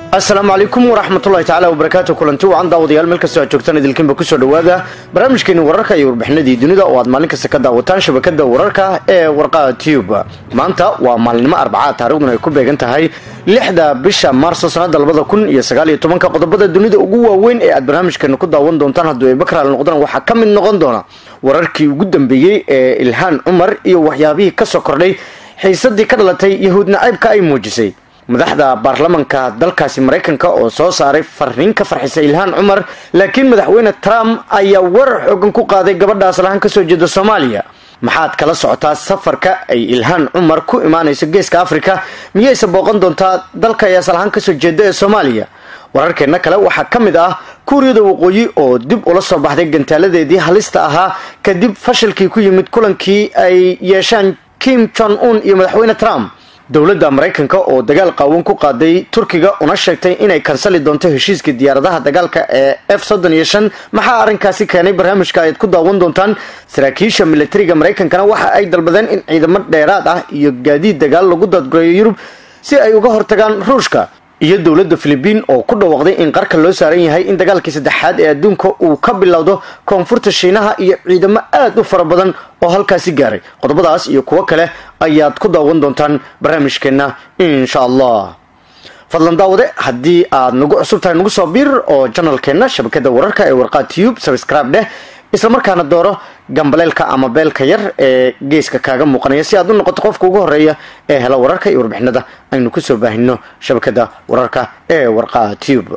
asalaamu calaykum waraxmatullahi tacaala wabarakaatu kulanti wacan daawadayaal meel kastoo aad joogtaan idilkiinba kusoo dhowaada barnaamijkeeni wararka iyo warbixinadii dunida oo aad maalin kasta ka daawataan shabakada wararka ee warqaa tube maanta waa maalinimo arbacaa taarikhduna ay ku beegan tahay lixda bisha maarso sanada labada kun iyo sagaal iyo tobanka qodobada dunida ugu waaweyn ee aad barnaamijkeena ku daawan doontaan hadduu ay bakraal noqdaan waxaa ka mid noqon doona wararkii ugu dambeeyey ee ilhaan cumar iyo waxyaabihii kasoo kordhay xiisadii ka dhalatay yahuud nacaybka ay muujisay madaxda baarlamanka dalkaasi maraykanka oo soo saaray fariin ka farxisay ilhaan cumar laakiin madaxweyne trump ayaa warar xoogan ku qaaday gabadha aslahaan kasoo jeeda soomaaliya maxaad kala socotaa safarka ay ilhaan cumar ku imaanayso geeska africa miyayse booqan doontaa dalka ay aslahaan kasoo jeeda ee soomaaliya wararkeena kale waxaa ka mid ah kuuriyada waqooyi oo dib ula soo baxday gantaaladeedii halista ahaa kadib fashilkii ku yimid kulankii ay yeeshaan kim jong un iyo madaxweyne trump dowladda maraykanka oo dagaal qaawan ku qaaday turkiga una sheegtay inay kansali doonto heshiiskii diyaaradaha dagaalka ee f soddon iyo shan maxaa arrinkaasi keenay barnaamijka ayaad ku daawan doontaan saraakiisha militariga maraykankana waxa ay dalbadeen in ciidamo dheeraad ah iyo gaadiid dagaal lagu daadgureeyo yurub si ay uga hortagaan ruushka iyo dowladda filibiin oo ku dhawaaqday in qarka loo saaran yahay in dagaalkii saddexaad ee adduunka uu ka bilowdo koonfurta shiinaha iyo ciidamo aad u fara badan oo halkaasi gaaray qodobadaas iyo kuwo kale ayaad ku daawan doontaan barnaamijkeenna insha allah fadlan daawade haddii aad nagu cusub tahay nagu soo biir oo janalkeenna shabakada wararka ee warqaa tube subscribe dheh islamarkaana dooro gambaleelka ama beelka yar ee geeska kaaga muuqanaya si aad u noqoto qofka ugu horeeya ee hela wararka iyo warbixinada aynu kusoo baahino shabakada wararka ee warqaa tube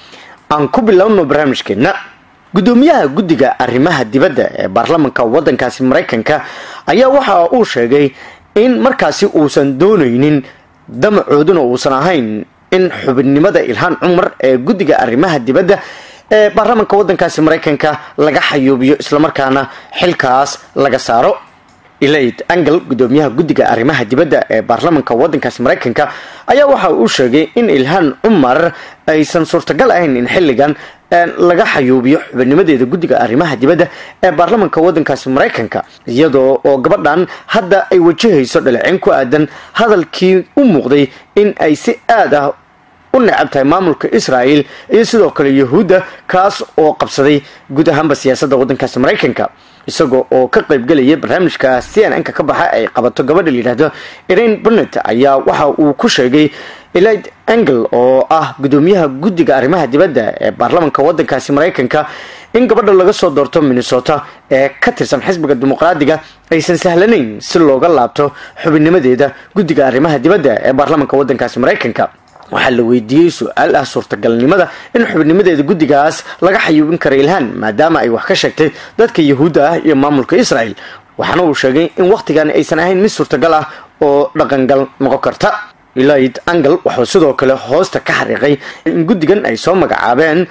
aan ku bilowno barnaamijkeenna gudoomiyaha guddiga arrimaha dibadda ee baarlamanka waddankaasi maraykanka ayaa waxa uu sheegay in markaasi uusan doonaynin damacooduna uusan ahayn in xubinimada ilhaan cumar ee guddiga arrimaha dibadda ee baarlamanka waddankaasi maraykanka laga xayuubiyo islamarkaana xilkaas laga saaro elaid angel gudoomiyaha guddiga arrimaha dibadda ee baarlamanka waddankaasi maraykanka ayaa waxa uu sheegay in ilhaan cumar aysan suurtagal ahayn in xilligan laga xayuubiyo xubinnimadeeda guddiga arrimaha dibadda ee baarlamanka waddankaasi maraykanka iyadoo oo gabadhan hadda ay wajahayso dhaleeceyn ku aadan hadalkii u muuqday in ay si aad ah u necab tahay maamulka israel iyo sidoo kale yahuudda kaas oo qabsaday guud ahaanba siyaasadda waddankaasi maraykanka isagoo oo ka qaybgelaya barnaamijka c n n ka ka baxa ay qabato gabadha layidhaahdo irain barnet ayaa waxa uu ku sheegay elid angel oo ah gudoomiyaha guddiga arrimaha dibadda ee baarlamanka waddankaasi maraykanka in gabadha laga soo doorto minnesota ee ka tirsan xisbiga dimuqraadiga aysan sahlanayn si looga laabto xubinnimadeeda guddiga arrimaha dibadda ee baarlamanka waddankaasi maraykanka waxaa la weydiiyey su-aal ah suurtagalnimada in xubinnimadeeda guddigaas laga xayuubin kara ilhaan maadaama ay wax ka sheegtay dadka yahuudda ah iyo maamulka israel waxaana uu sheegay in wakhtigan aysan ahayn mid suurtagal ah oo dhaqangal noqon karta elid angel wuxuu sidoo kale hoosta ka xariiqay in guddigan ay soo magacaabeen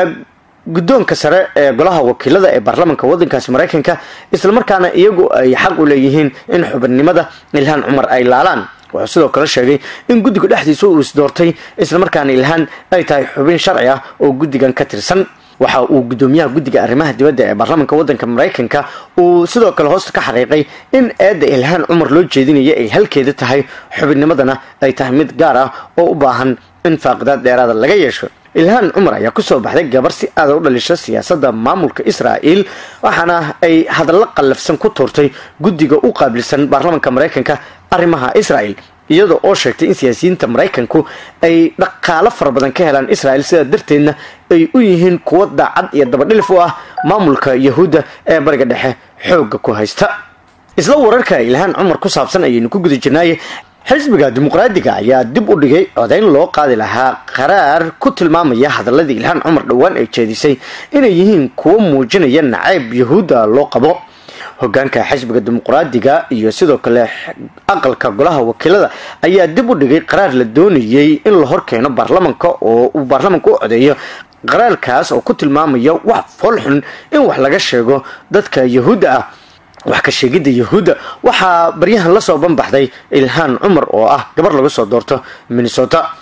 guddoonka sare ee golaha wakiilada ee baarlamanka waddankaasi maraykanka islamarkaana iyagu ay xaq u leeyihiin in xubinnimada ilhaan cumar ay laalaan wuxuu sidoo kale sheegay in guddiga dhexdiisa uu isdoortay islamarkaana ilhaan ay tahay xubin sharci ah oo guddigan ka tirsan waxa uu gudoomiyaha guddiga arrimaha dibadda ee baarlamanka waddanka maraykanka uu sidoo kale hoosta ka xariiqay in eedda ilhaan cumar loo jeedinaya ay halkeeda tahay xubinnimadana ay tahay mid gaar ah oo u baahan in faaqidaad dheeraada laga yeesho ilhaan cumar ayaa kusoo baxday gabar si aada u dhalisha siyaasadda maamulka israel waxaana ay hadallo qallafsan ku tuurtay guddiga u qaabilsan baarlamanka maraykanka arrimaha israel iyada oo sheegtay in siyaasiyiinta maraykanku ay dhaqaalo fara badan ka helaan israel sidaa darteedna ay u yihiin kuwo daacad iyo dabadhilif u ah maamulka yahuudda ee bariga dhexe xoogga ku haysta isla wararka ilhaan cumar ku saabsan ayaynu ku guda jirnaaye xisbiga dimuqraadiga ayaa dib u dhigay codayn loo qaadi lahaa qaraar ku tilmaamaya hadaladii ilhaan cumar dhowaan ay jeedisay inay yihiin kuwo muujinaya nacayb yahuudda loo qabo hogaanka xisbiga dimuqraadiga iyo sidoo kale aqalka golaha wakiilada ayaa dib u dhigay qaraar la doonayay in la horkeeno baarlamanka oo uu baarlamanka u codeeyo qaraarkaas oo ku tilmaamaya wax foolxun in wax laga sheego dadka yahuudda ah wax ka sheegidda yahuudda waxaa baryahan lasoo banbaxday ilhaan cumar oo ah gabar laga soo doorto minnesota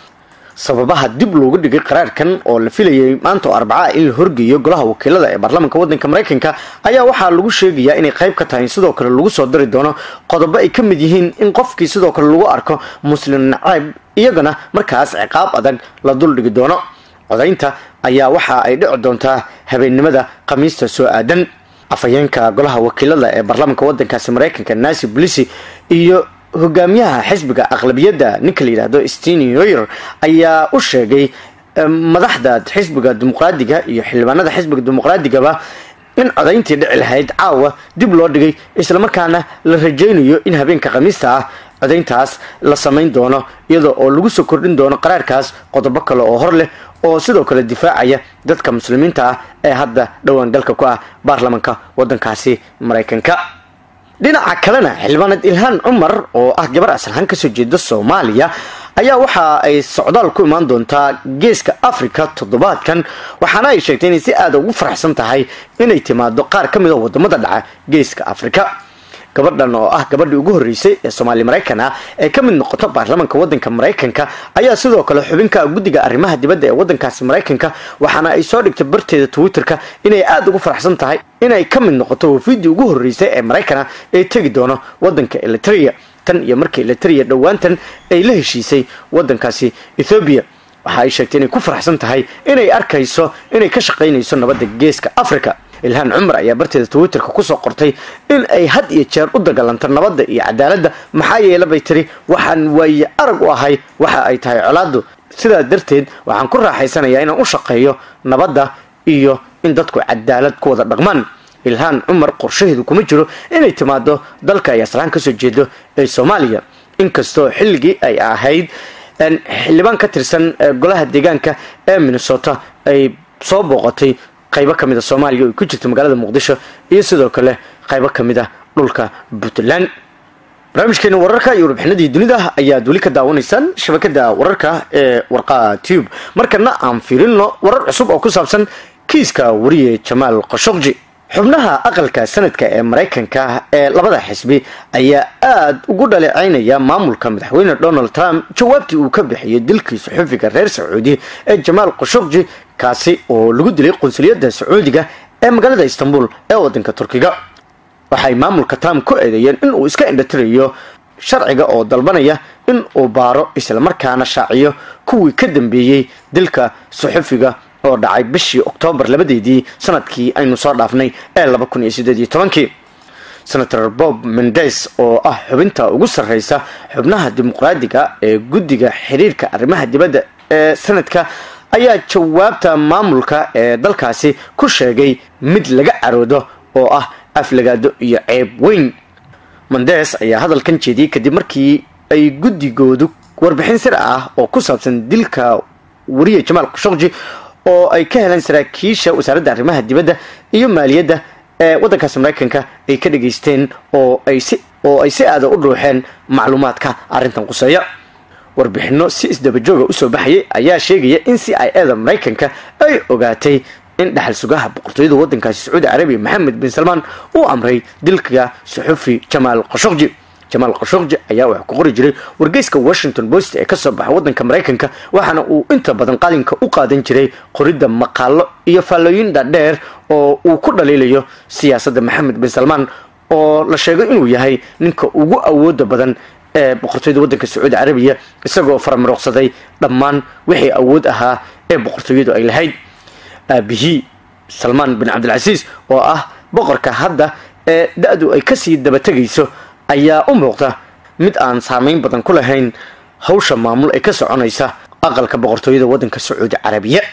sababaha dib loogu dhigay qaraarkan oo la filayay maanta oo arbaca in la horgeeyo golaha wakiilada ee baarlamaanka wadanka maraykanka ayaa waxaa lagu sheegayaa inay qayb ka tahay sidoo kale lagu soo dari doono qodobo ay ka mid yihiin in qofkii sidoo kale lagu arko muslim nacayb iyagana markaas ciqaab adag la duldhigi doono codaynta ayaa waxa ay dhici doontaa habeennimada khamiista soo aadan afhayeenka golaha wakiilada ee baarlamaanka wadankaasi maraykanka nancy blisi iyo hogaamiyaha xisbiga aqlabiyadda ninka la yidhaahdo steny hoyer ayaa u sheegay madaxda xisbiga dimuqraadiga iyo xildhibaanada xisbiga dimuqraadigaba in codayntii dhici lahayd caawa dib loo dhigay islamarkaana la rajaynayo in habeenka khamiista ah codayntaas la samayn doono iyada oo lagu soo kordhin doono qaraarkaas qodobo kale oo hor leh oo sidoo kale difaacaya dadka muslimiinta ah ee hadda dhowaan galka ku ah baarlamanka wadankaasi maraykanka dhinaca kalena xildhibaanad ilhaan cumar oo ah gabar aslahaan kasoo jeeda soomaaliya ayaa waxa ay socdaal ku imaan doontaa geeska africa toddobaadkan waxaana ay sheegtay inay si aada ugu faraxsan tahay inay timaado qaar ka mid a wadamada dhaca geeska africa gabadhan oo ah gabadhii ugu horreysay ee soomaali maraykan ah ee ka mid noqoto baarlamaanka wadanka maraykanka ayaa sidoo kale xubinka guddiga arrimaha dibadda ee wadankaasi maraykanka waxaana ay soo dhigtay barteeda twitterka inay aada ugu faraxsan tahay inay ka mid noqoto wafiidii ugu horreysay ee maraykana ee tegi doono wadanka eliteria tan iyo markii eliteria dhowaantan ay la heshiisay wadankaasi ethoobiya waxa ay sheegtay inay ku faraxsan tahay inay arkayso inay ka shaqaynayso nabadda geeska africa ilhaan cumar ayaa barteeda twitterka kusoo qortay in ay had iyo jeer u dagaalanto nabadda iyo cadaaladda maxaa yeele bay tiri waxaan waaye arag u ahay waxa ay tahay colaadu sidaa darteed waxaan ku raaxaysanayaa inaan u shaqeeyo nabadda iyo in dadku cadaalad ku wada dhaqmaan ilhaan cumar qorshaheedu kuma jiro inay timaado dalka ay aslaan kasoo jeedo ee soomaaliya inkastoo xilligii ay ahayd xildhibaan ka tirsan golaha deegaanka ee minnesota ay soo booqatay qaybo ka mid a soomaaliya oo ku jirta magaalada muqdisho iyo sidoo kale qaybo ka mid ah dhulka puntland barnaamijkeena wararka iyo warbixinadii dunida ayaad weli ka daawanaysaan shabakada wararka ee warqaa tube markana aan fiirino warar cusub oo ku saabsan kiiska wariye jamaal khashokji xubnaha aqalka sanadka ee maraykanka ee labada xisbi ayaa aada ugu dhaleecaynaya maamulka madaxweyne donald trump jawaabtii uu ka bixiyay dilkii saxufiga reer sacuudi ee jamaal khashokji kaasi oo lagu dilay qunsuliyadda sacuudiga ee magaalada istanbul ee wadanka turkiga waxay maamulka trump ku eedeeyeen in uu iska indhatirayo sharciga oo dalbanaya in uu baaro islamarkaana shaaciyo kuwii ka dambeeyey dilka saxufiga oo dhacay bishii oktoobar labadeedii sanadkii aynu soo dhaafnay ee laba kun iyo sideed iyo tobankii senator bob mendes oo ah xubinta ugu sarreysa xubnaha dimuqraadiga ee guddiga xiriirka arrimaha dibadda ee sanadka ayaa jawaabta maamulka ee dalkaasi ku sheegay mid laga caroodo oo ah aflagaado iyo ceeb weyn mendes ayaa hadalkan jeediyey kadib markii ay guddigoodu warbixin sir ah oo ku saabsan dilka wariye jamaal khashokji oo ay ka heleen saraakiisha wasaaradda arrimaha dibadda iyo maaliyadda ee waddankaasi maraykanka ay ka dhageysteen oo ay si oo ay si aada u dhuuxeen macluumaadka arrintan quseeya warbixino si isdabajooga usoo baxayay ayaa sheegaya in c i eda maraykanka ay ogaatay in dhaxal sugaha boqortooyada waddankaasi sacuudi carabiya maxamed bin salmaan uu amray dilka saxufi jamaal khashokji jamaal khashokji ayaa wax ku qori jiray wargeyska washington post ee kasoo baxa waddanka maraykanka waxaana uu inta badan qalinka u qaadan jiray qoridda maqaalo iyo faallooyin dhaadheer oo uu ku dhaliilayo siyaasadda maxamed bin salmaan oo la sheego inuu yahay ninka ugu awooda badan ee boqortooyada waddanka sacuudi carabiya isagoo faramaroqsaday dhammaan wixii awood ahaa ee boqortooyadu ay lahayd aabihii salmaan bin cabdilcasiis oo ah boqorka hadda ee da-du ay kasii dabategayso ayaa u muuqda mid aan saameyn badan ku lahayn hawsha maamul ee ka soconaysa aqalka boqortooyada waddanka sacuudi carabiya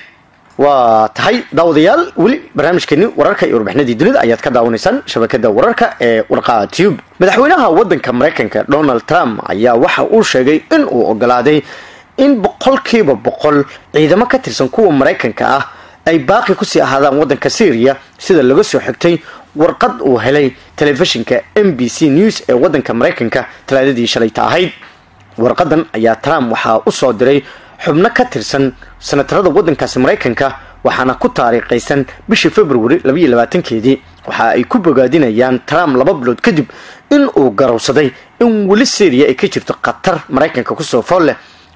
waa tahay daawadayaal weli barnaamijkeeni wararka iyo warbixinadii dunida ayaad ka daawanaysaan shabakada wararka ee warqaa tube madaxweynaha waddanka maraykanka donald trump ayaa waxa uu sheegay in uu ogolaaday in boqolkiiba boqol ciidamo ka tirsan kuwa maraykanka ah ay baaqi kusii ahaadaan waddanka syriya sida laga soo xigtay warqad uu helay telefishinka m b c news ee waddanka maraykanka talaadadii shalayta ahayd warqadan ayaa trump waxaa u soo diray xubno ka tirsan sanatarada waddankaasi maraykanka waxaana ku taariikhaysan bishii february labaiyo labaatankeedii waxa ay ku bogaadinayaan trump laba bilood kadib in uu garowsaday in weli syriya ay ka jirto khatar maraykanka kusoo fool leh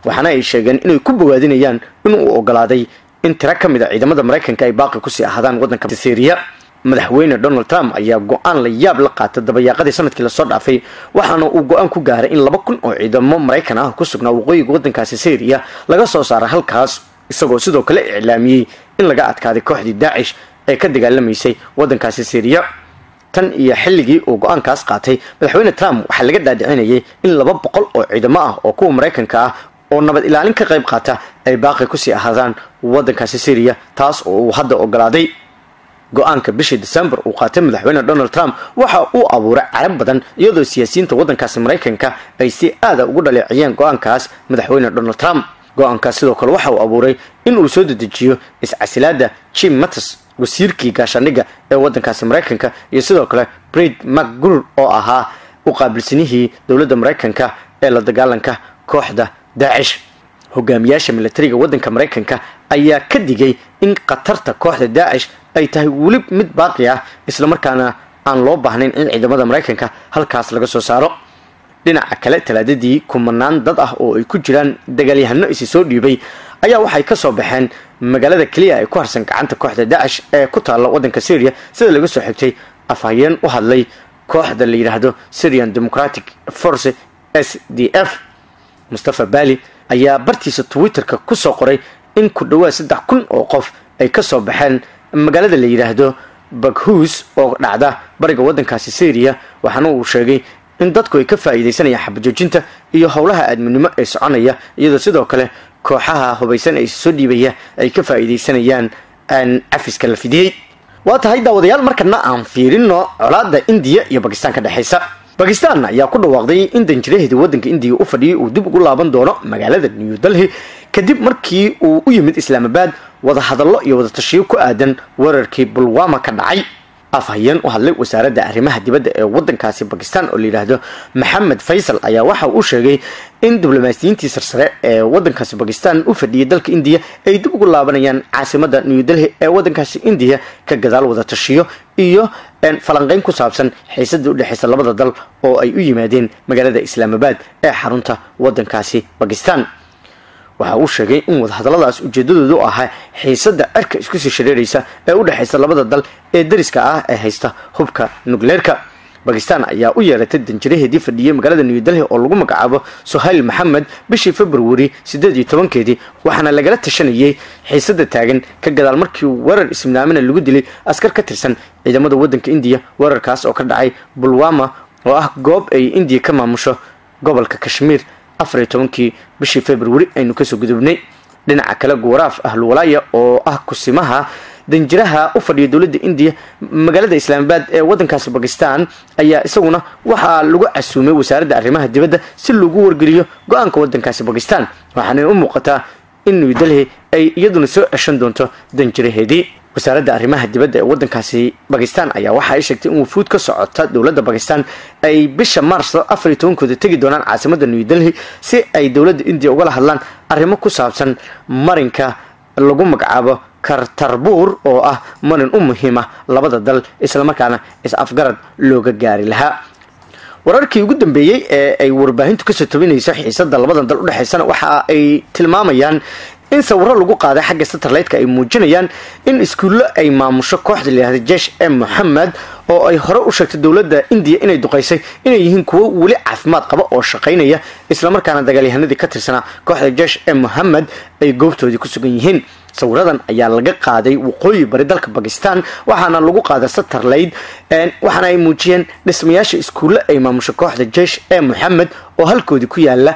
waxaana ay sheegeen inay ku bogaadinayaan inuu ogolaaday in tiro ka mid a ciidamada maraykanka ay baaqi kusii ahaadaan waddanka syriya madaxweyne donald trump ayaa go-aan la yaab la qaatay dabayaaqadii sanadkii lasoo dhaafay waxaana uu go-aan ku gaaray in laba kun oo ciidamo maraykan ah ku sugnaa waqooyiga waddankaasi syriya laga soo saara halkaas isagoo sidoo kale iclaamiyey in laga adkaaday kooxdii daacish ee ka dagaalamaysay waddankaasi syriya tan iyo xilligii uu go-aankaas qaatay madaxweyne trump waxaa laga dhaadhicinayay in laba boqol oo ciidamo ah oo kuwa maraykanka ah oo nabad ilaalin ka qayb qaata ay baaqi kusii ahaadaan waddankaasi syriya taas oo uu hadda ogolaaday go-aanka bishii december uu qaatay madaxweyne donald trump waxa uu abuuray carab badan iyadoo siyaasiyiinta waddankaasi maraykanka ay si aada ugu dhaleeciyeen go-aankaas madaxweyne donald trump go-aankaas sidoo kale waxa uu abuuray in uu soo dedejiyo iscasilaada jim mattis wasiirkii gaashaandhigga ee waddankaasi maraykanka iyo sidoo kale brid macgur oo ahaa u qaabilsanihii dowladda maraykanka ee la dagaalanka kooxda daacish hogaamiyaasha militariga waddanka maraykanka ayaa ka digay in khatarta kooxda daacish ay tahay weli mid baaqi ah islamarkaana aan loo baahnayn in ciidamada maraykanka halkaas laga soo saaro dhinaca kale talaadadii kumanaan dad ah oo ay ku jiraan dagaalyahano isi soo dhiibay ayaa waxay ka soo baxeen magaalada keliya ay ku harsan gacanta kooxda daacish ee ku taalla waddanka syriya sida laga soo xigtay afhayeen u hadlay kooxda la yidhaahdo syrian democratic force s d f mustafa bali ayaa bartiisa twitterka kusoo qoray in ku dhawaad saddex kun oo qof ay ka soo baxeen magaalada la yidhaahdo baghus oo dhacda bariga waddankaasi syriya waxaana uu sheegay in dadku ay ka faa'iidaysanayaan xabajoojinta iyo howlaha aadminimo ee soconaya iyadoo sidoo kale kooxaha hubaysan ee soo dhiibaya ay ka faa'iidaysanayaan cafiska la fidiyey waa tahay daawadayaal markana aan fiirino colaada indiya iyo bakistaan ka dhexaysa bakistan ayaa ku dhawaaqday in danjiraheedii waddanka indiya u fadhiyay uu dib ugu laaban doono magaalada new delhi kadib markii uu u yimid islaamabad wadahadallo iyo wadatashiyo ku aadan weerarkii bulwama ka dhacay afhayeen u hadlay wasaaradda arrimaha dibadda ee waddankaasi bakistan oo layidhaahdo maxamed faysal ayaa waxa uu sheegay in diblomaasiyiintii sarsare ee waddankaasi bakistan u fadhiyay dalka indiya ay dib ugu laabanayaan caasimada new delhi ee waddankaasi indiya ka gadaal wadatashiyo iyo falanqeyn ku saabsan xiisadii udhexaysa labada dal oo ay u yimaadeen magaalada islaamabad ee xarunta waddankaasi bakistan waxa uu sheegay in wadahadalladaas ujeedadoodu ahaa xiisada cirka isku sii shareeraysa ee u dhexaysa labada dal ee dariska ah ee haysta hubka nukleerka bakistan ayaa u yeeratay danjiraheedii fadhiyey magaalada new delhi oo lagu magacaabo sohayl maxamed bishii februari siddeed iyo tobankeedii waxaana lagala tashanayay xiisada taagan ka gadaal markii weerar ismnaamina lagu dilay askar ka tirsan ciidamada waddanka indiya weerarkaas oo ka dhacay bulwama oo ah goob ay indiya ka maamusho gobolka kashmiir afariyo tobankii bishii februari aynu kasoo gudubnay dhinaca kale guwaraaf ahlwalaaya oo ah kusimaha danjiraha u fadhiya dowladda indiya magaalada islaamabad ee waddankaasi bakistan ayaa isaguna waxaa lagu casuumay wasaaradda arrimaha dibadda si lagu wargeliyo go-aanka waddankaasi bakistan waxaana u muuqataa in new delhi ay iyaduna soo ceshan doonto danjiraheedii wasaaradda arrimaha dibadda ee waddankaasi bakistan ayaa waxa ay sheegtay in wufuud ka socota dowladda bakistan ay bisha mars afar iyo tobankooda tegi doonaan caasimada new delhi si ay dowladda indiya ugala hadlaan arrimo ku saabsan marinka lagu magacaabo kartarbuur oo ah marin u muhiima labada dal islamarkaana is-afgarad looga gaari lahaa wararkii ugu dambeeyey ee ay warbaahintu kasoo tabinayso xiisada labadan dal udhexaysana waxa ay tilmaamayaan in sawiro lagu qaaday xagga satellite-ka ay muujinayaan in iskuullo ay maamusho kooxda layihahda jesh e moxamed oo ay hore u sheegtay dowladda indiya inay duqaysay inay yihiin kuwo weli caafimaad qaba oo shaqaynaya islamarkaana dagaalyahanadii ka tirsanaa kooxda jesh e mohamed ay goobtoodii ku sugan yihiin sawiradan ayaa laga qaaday waqooyi bari dalka bakistan waxaana lagu qaaday satterlayd waxaana ay muujiyeen dhismayaasha iskuulle ay maamusho kooxda jesh e moxamed oo halkoodii ku yaala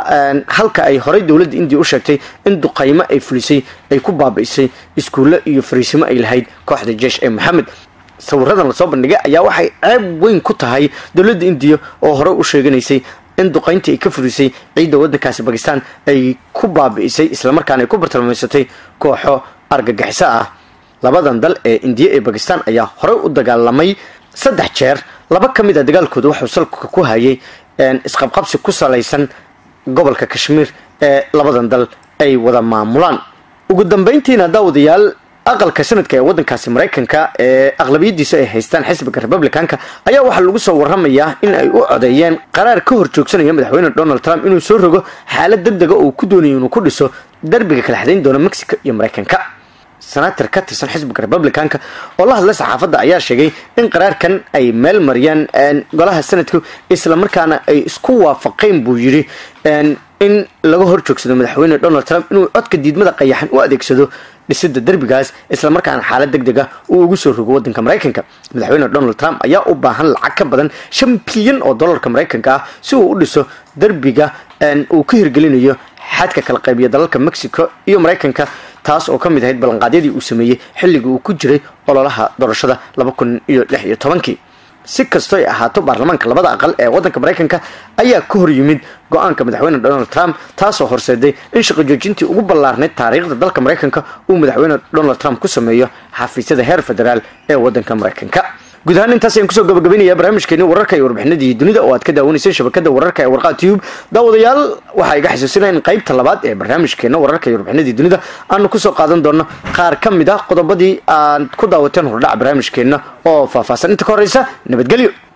halka ay horey dowladda indiya u sheegtay in duqaymo ay fulisay ay ku baabi'isay iskuulle iyo fariisimo ay lahayd kooxda jesh e moxamed sawiradan lasoo bandhigay ayaa waxay ceeb weyn ku tahay dowladda indiya oo horey u sheeganaysay in duqayntii ay ka furisay ciidda waddankaasi bakistan ay ku baabi'isay islamarkaana ay ku bartilmaameysatay kooxo argagixiso ah labadan dal ee indiya ee bakistan ayaa horey u dagaalamay saddex jeer laba ka mid a dagaalkooda waxuu salka ku hayay isqabqabsi ku salaysan gobolka kashmiir ee labadan dal ay wada maamulaan ugu dambayntiina daawadayaal aqalka sanadka ee wadankaasi maraykanka ee aqlabiyadiisa ay haystaan xisbiga republicanka ayaa waxaa lagu soo waramayaa in ay u codeeyeen qaraar ka hor joogsanaya madaxweyne donald trump inuu soo rogo xaalad deg dega uu ku doonayo inuu ku dhiso darbiga kala xadayn doona mexico iyo maraykanka senator ka tirsan xisbiga republicanka oo la hadlay saxaafadda ayaa sheegay in qaraarkan ay meel mariyaan golaha sanadku islamarkaana ay isku waafaqeen buu yidhi in laga hor joogsado madaxweyne donald trump inuu codka diidmada qayaxan u adeegsado dhisida derbigaas islamarkaana xaalad deg dega uu ugu soo rogo wadanka maraykanka madaxweyne donald trump ayaa u baahan lacag ka badan shan bilyan oo dollarka maraykanka ah si uu u dhiso derbiga uu ka hirgelinayo xadka kala qaybiya dalalka mexico iyo maraykanka taas oo ka mid ahayd ballanqaadyadii uu sameeyey xilligii uu ku jiray ololaha doorashada laba kun iyo lix iyo tobankii si kastoy ahaato baarlamaanka labada aqal ee wadanka maraykanka ayaa ka hor yimid go-aanka madaxweyne donald trump taasoo horseeday in shaqo joojintii ugu ballaarnayd taariikhda dalka maraykanka uu madaxweyne donald trump ku sameeyo xafiisyada heer federaal ee wadanka maraykanka guud ahaan intaas ayaan kusoo gabagabaynaya barnaamijkeeni wararka iyo warbixinadii dunida oo aad ka daawanayseen shabakada wararka ee warqaa tube daawadayaal waxaa iga xasuusinaya in qaybta labaad ee barnaamijkeena wararka iyo warbixinadii dunida aanu kusoo qaadan doono qaar ka mid ah qodobadii aad ku daawateen hordhac barnaamijkeena oo faahfaahsan inta ka horeysa nabadgelyo